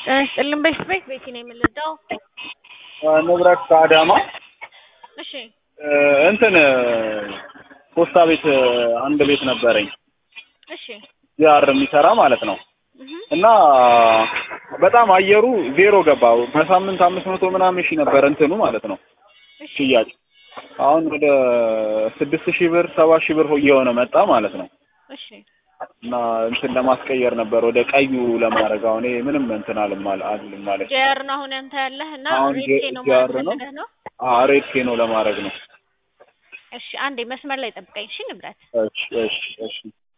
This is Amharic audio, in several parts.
ጤና ይስጥልን በሽት ቤት ቤቲ ነው የምንረዳው። ንብረት ከአዳማ እሺ እንትን ፖስታ ቤት አንድ ቤት ነበረኝ እሺ ጂአር የሚሰራ ማለት ነው። እህ እና በጣም አየሩ ዜሮ ገባ። በሳምንት አምስት መቶ ምናምን ሺህ ነበር እንትኑ ማለት ነው እሺ ሽያጭ። አሁን ወደ ስድስት ሺህ ብር ሰባት ሺህ ብር እየሆነ መጣ ማለት ነው። እሺ እና እንትን ለማስቀየር ነበር ወደ ቀዩ ለማድረግ አሁን ይሄ ምንም እንትን አልም አል- አልልም ማለት ነው። ጀር ነው አሁን ያንተ ያለህ እና አሁን ሬት ጀ- ነው ጀር ማለት ነው። ፈልገህ ነው። ሬድ ኬ ነው ለማድረግ ነው። እሺ አንዴ መስመር ላይ ጠብቀኝ። እሺ ንብረት እሺ እሺ እሺ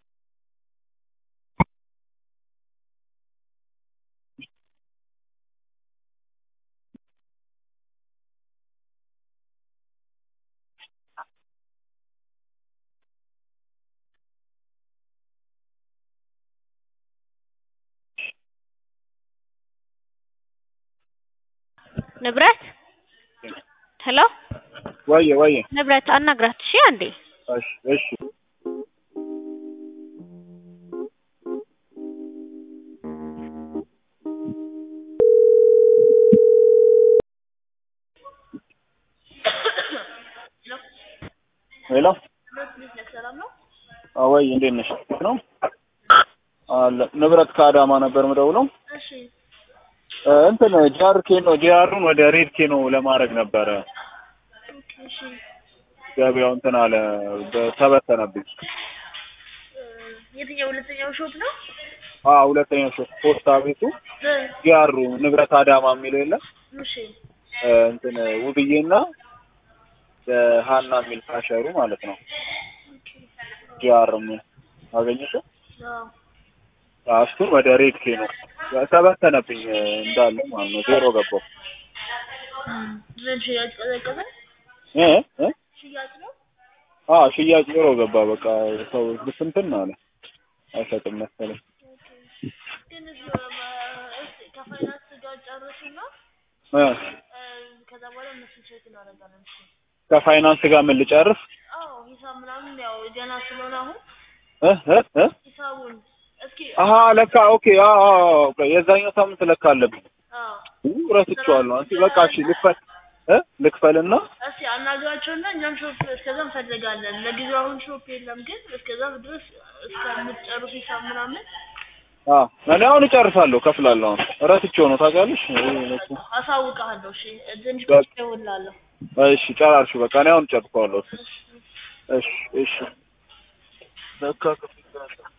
ንብረት ሄሎ ወየ ወየ ንብረት አናግራት። እሺ አንዴ እሺ እሺ ሄሎ አወይ እንዴት ነሽ? ነው አለ ንብረት ከአዳማ ነበር ምደውለው እሺ እ እንትን ጂአር ኬኖ ጂአሩን ወደ ሬድ ኬኖ ለማድረግ ነበረ እሺ ገበያው እንትን አለ በ- ተበተነብኝ። የትኛው ሁለተኛው ሾፕ ነው? አዎ ሁለተኛው ሾፍ ፖስታ ቤቱ ጂአሩ ንብረት አዳማ የሚለው የለም እሺ እ እንትን ውብዬና እ ሀና የሚል ካሸሩ ማለት ነው። ጂአር የሚል አገኘሽው? አዎ እሱን ወደ ሬድ ኬኖ ተበተነብኝ እ እንዳለ ማለት ነው። ዜሮ ገባው ምን ሽያጭ ቀዘቀዘ? እ እ ሽያጭ ነው? አዎ ሽያጭ ዜሮ ገባ። በቃ ሰው ብስንትን አለ አይሰጥም መሰለኝ። ግን እዚህ እስኪ ከፋይናንስ ጋር ጨርሱና እ እ ከዛ በኋላ እነሱ ቼክ እናደርጋለን። እሺ ከፋይናንስ ጋር ምን ልጨርስ? አዎ ሂሳብ ምናምን ያው ገና ስለሆነ አሁን እ እ እ ሂሳቡን እስኪ አሀ ለካ ኦኬ። አዎ አዎ አዎ፣ የዛኛው ሳምንት ለካ አለብኝ። አዎ ኡ ረስቼዋለሁ። አንቺ በቃ እሺ ልክፈል እ ልክፈልና እስኪ አናግራቸውና እኛም ሾፕ እስከዛ እንፈልጋለን። ለጊዜው አሁን ሾፕ የለም፣ ግን እስከዛ ድረስ እስከምትጨርሱ ሂሳብ ምናምን አ እኔ አሁን እጨርሳለሁ፣ ከፍላለሁ። አሁን ረስቼው ነው ታውቂያለሽ። ይሄ እኮ አሳውቅሃለሁ። እሺ ትንሽ በቃ። ቆይቼ እደውልልሃለሁ። እሺ ጨራርሽ። በቃ እኔ አሁን እጨርሰዋለሁ። እሺ እሺ ለካ ከፍላለሁ።